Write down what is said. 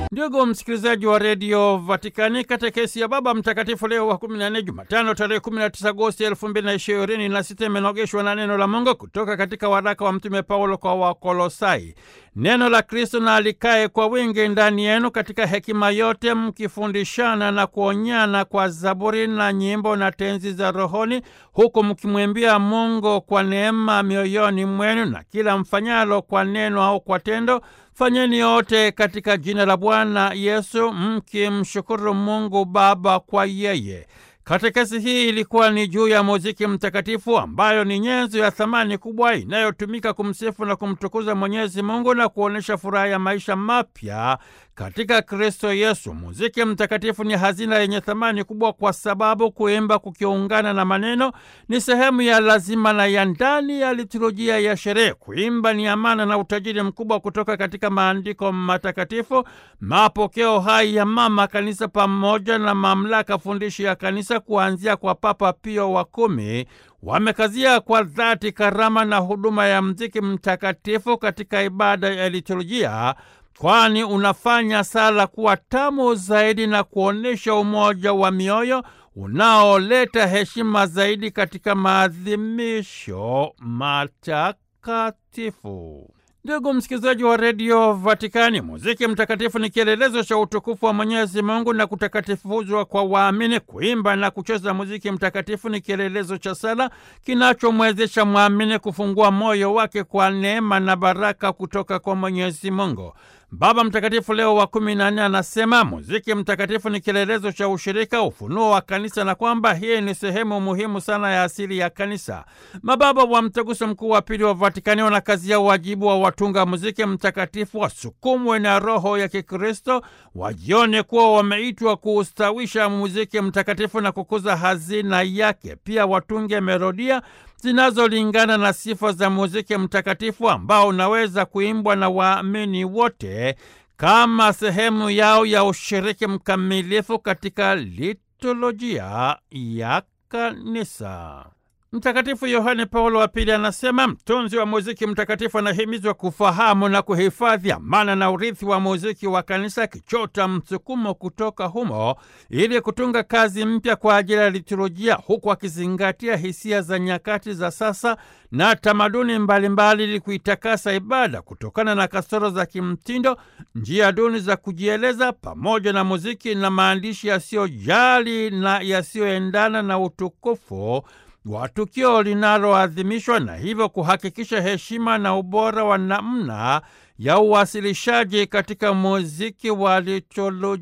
Ndugu msikilizaji wa redio Vatikani, katekesi ya Baba Mtakatifu Leo wa 14 Jumatano tarehe 19 Agosti 2026 imenogeshwa na neno la Mungu kutoka katika waraka wa Mtume Paulo kwa Wakolosai. Neno la Kristo na alikae kwa wingi ndani yenu katika hekima yote, mkifundishana na kuonyana kwa zaburi na nyimbo na tenzi za rohoni, huku mkimwimbia Mungu kwa neema mioyoni mwenu, na kila mfanyalo kwa neno au kwa tendo fanyeni yote katika jina la Bwana Yesu, mkimshukuru Mungu Baba kwa yeye. Katekesi hii ilikuwa ni juu ya muziki mtakatifu ambayo ni nyenzo ya thamani kubwa inayotumika kumsifu na kumtukuza Mwenyezi Mungu na kuonyesha furaha ya maisha mapya katika Kristo Yesu. Muziki mtakatifu ni hazina yenye thamani kubwa kwa sababu kuimba kukiungana na maneno ni sehemu ya lazima na ya ndani ya liturujia ya sherehe. Kuimba ni amana na utajiri mkubwa kutoka katika maandiko matakatifu, mapokeo hai ya Mama Kanisa pamoja na mamlaka fundishi ya Kanisa kuanzia kwa Papa Pio wa kumi wamekazia kwa dhati karama na huduma ya mziki mtakatifu katika ibada ya liturujia kwani unafanya sala kuwa tamu zaidi na kuonyesha umoja wa mioyo unaoleta heshima zaidi katika maadhimisho matakatifu. Ndugu msikilizaji wa redio Vatikani, muziki mtakatifu ni kielelezo cha utukufu wa Mwenyezi Mungu na kutakatifuzwa kwa waamini. Kuimba na kucheza muziki mtakatifu ni kielelezo cha sala kinachomwezesha mwamini kufungua moyo wake kwa neema na baraka kutoka kwa Mwenyezi Mungu. Baba Mtakatifu Leo wa kumi na nne anasema muziki mtakatifu ni kielelezo cha ushirika, ufunuo wa kanisa na kwamba hii ni sehemu muhimu sana ya asili ya kanisa. Mababa wa Mtaguso Mkuu wa Pili wa Vatikani wanakazia wajibu wa watunga muziki mtakatifu wasukumwe na roho ya Kikristo, wajione kuwa wameitwa kuustawisha muziki mtakatifu na kukuza hazina yake. Pia watunge melodia zinazolingana na sifa za muziki mtakatifu ambao unaweza kuimbwa na waamini wote kama sehemu yao ya ushiriki mkamilifu katika liturujia ya kanisa. Mtakatifu Yohane Paulo wa Pili anasema mtunzi wa muziki mtakatifu anahimizwa kufahamu na kuhifadhi amana na urithi wa muziki wa kanisa, akichota msukumo kutoka humo ili kutunga kazi mpya kwa ajili ya liturujia, huku akizingatia hisia za nyakati za sasa na tamaduni mbalimbali ili kuitakasa ibada kutokana na kasoro za kimtindo, njia duni za kujieleza, pamoja na muziki na maandishi yasiyojali na yasiyoendana na utukufu wa tukio linaloadhimishwa na hivyo kuhakikisha heshima na ubora wa namna ya uwasilishaji katika muziki wa liturujia.